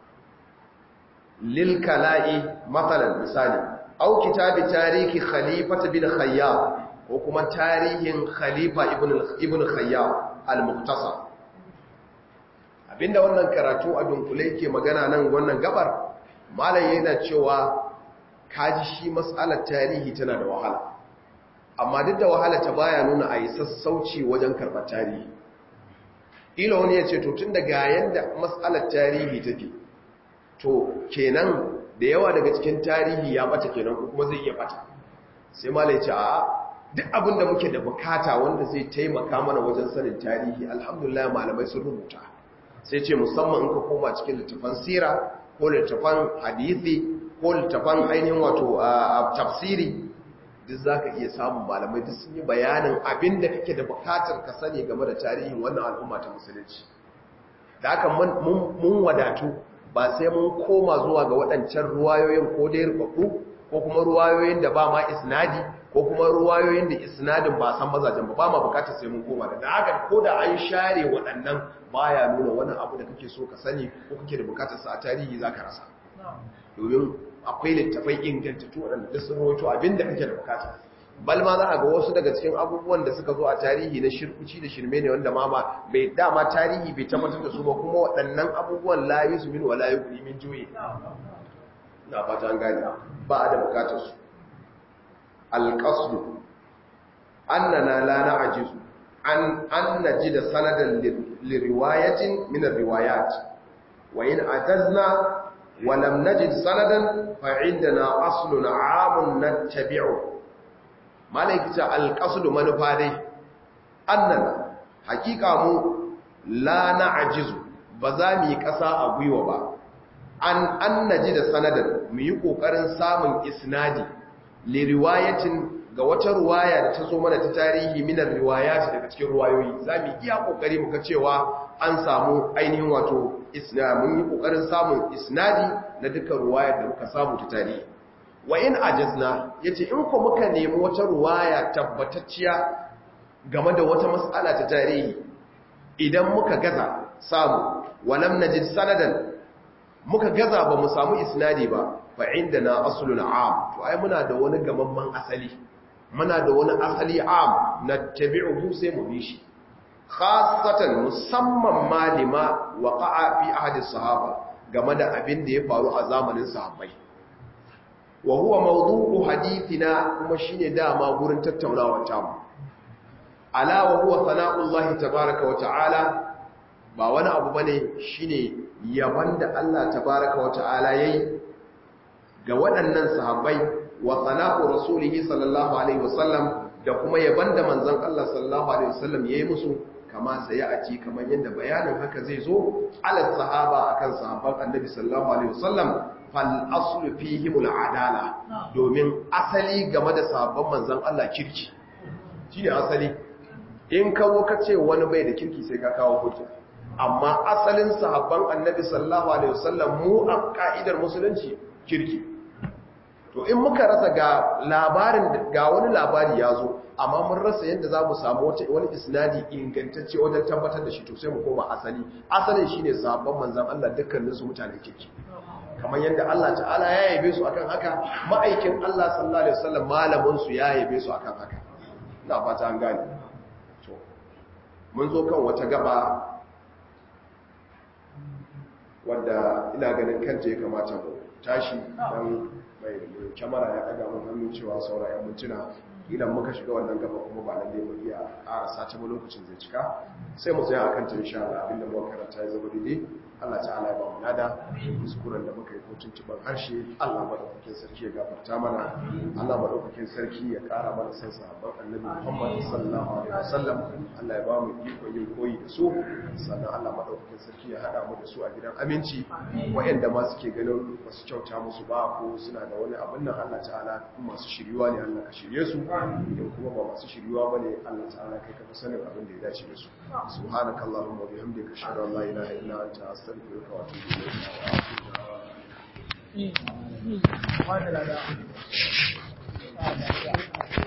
lil kala'i matsalan misali au kitabi tarihi khalifat bin khayyar ko kuma tarihin khalifa ibn khayyar al-muqtasar abinda wannan karatu a dunkule ke magana nan wannan gabar malam yana cewa kaji shi mas'alar tarihi tana da wahala amma duk da wahala ta baya nuna a yi sassauci wajen karɓar tarihi ila wani ya ce to tun daga yadda mas'alar tarihi take to kenan da yawa daga cikin tarihi ya bata kenan ko kuma zai iya bata sai malam ya ce a'a duk abin da muke da bukata wanda zai taimaka mana wajen sanin tarihi alhamdulillah malamai sun rubuta sai ce musamman in ka koma cikin littafan sira ko littafan hadisi ko littafan ainihin wato tafsiri duk za ka iya samun malamai duk sun yi bayanin abin da kake da bukatar ka sani game da tarihin wannan al'umma ta musulunci da haka mun wadatu ba sai mun koma zuwa ga waɗancan ruwayoyin ko dai rubaku ko kuma ruwayoyin da ba ma isnadi ko kuma ruwayoyin da isnadin ba san mazajen ba ba ma bukatar sai mun koma da da haka ko da an share waɗannan baya nuna wani abu da kake so ka sani ko kake da bukatar sa a tarihi zaka rasa domin akwai littafai ingantattu waɗanda duk sun rawaito abinda kake da bukata bal ma za a ga wasu daga cikin abubuwan da suka zo a tarihi na shirkuci da shirme ne wanda ma ba bai dama tarihi bai tabbatar da su ba kuma waɗannan abubuwan la yusu min wala yuqri min juyi na fata an gane ba a da bukatar su alqasdu annana la na'jizu an an najida sanadan liriwayatin min riwayat wa in ajazna ولم نجد سندا فعندنا أصل عام نتبعه مالك القصد منفاده أننا حقيقة مو لا نعجز بزامي كسا أبويو با أن أن نجد سندا ميكو قرن سامن إسنادي لرواية ga wata ruwaya da ta zo mana ta tarihi minar riwayat daga cikin ruwayoyi za mu iya kokari muka cewa an samu ainihin wato mun yi kokarin samun isnadi na dukkan ruwayar da muka samu ta tarihi wa in ajazna yace in ko muka nemi wata ruwaya tabbatacciya game da wata mas'ala ta tarihi idan muka gaza samu walam najid sanadan muka gaza ba mu samu isnadi ba fa indana aslun am to ai muna da wani gamamman asali muna da wani asali am na tabi'uhu sai mu bi shi khasatan musamman malima waqa'a fi ahadi sahaba game da abin da ya faru a zamanin sahabbai wa huwa mawdu'u hadithina kuma shine dama gurin tattaunawar tamu ala wa huwa sana'ullahi tabaaraka wa ta'ala ba wani abu bane shine yaban da Allah tabaaraka wa ta'ala yayi ga waɗannan sahabbai wa sana'u rasulihi sallallahu alaihi wasallam da kuma yaban da manzon Allah sallallahu alaihi wasallam yayi musu kama sai a ci kamar yadda bayanin haka zai zo ala sahaba akan sahabban annabi sallallahu alaihi wasallam fal aslu fihim al adala domin asali game da sahabban manzon Allah kirki shine asali in kawo ka ce wani bai da kirki sai ka kawo hujja amma asalin sahabban annabi sallallahu alaihi wasallam mu a ka'idar musulunci kirki to in muka rasa ga labarin ga wani labari ya zo amma mun rasa yadda za mu samu wani isnadi ingantacce wajen tabbatar da shi to sai mu koma asali asalin shine sahabban manzan Allah dukkaninsu mutane kirki kamar yadda Allah ta'ala ya yabe su akan haka ma'aikin Allah sallallahu alaihi wasallam malamin su ya yabe su akan haka ina fata an gane to mun zo kan wata gaba wadda ina ganin kanta ya kamata mu tashi dan mai kyamara ya daga mun hannun cewa saura ya mintuna idan muka shiga wannan gaba kuma ba lalle mu iya ƙara sace mu lokacin zai cika sai mu tsaya akan ta insha Allah abinda muka karanta ya zama daidai Allah ta'ala ya ba mu nada kuskuren da muka yi ko tuntuban harshe Allah madaukakin sarki ya gafarta mana Allah madaukakin sarki ya kara mana san sahabban annabi Muhammad sallallahu alaihi wasallam Allah ya ba mu iko yin koyi da su sannan Allah madaukakin sarki ya hada mu da su a gidan aminci wayanda ma suke ganin basu kyauta musu ba ko suna da wani abin nan Allah ta'ala masu shiryuwa ne Allah ka shirye su idan kuma ba masu shiryuwa bane Allah ta'ala kai ka fi sanin abin da ya dace da su subhanakallahumma wa bihamdika ashhadu an la ilaha illa anta astaghfiruka wa atubu ilayk Thank you.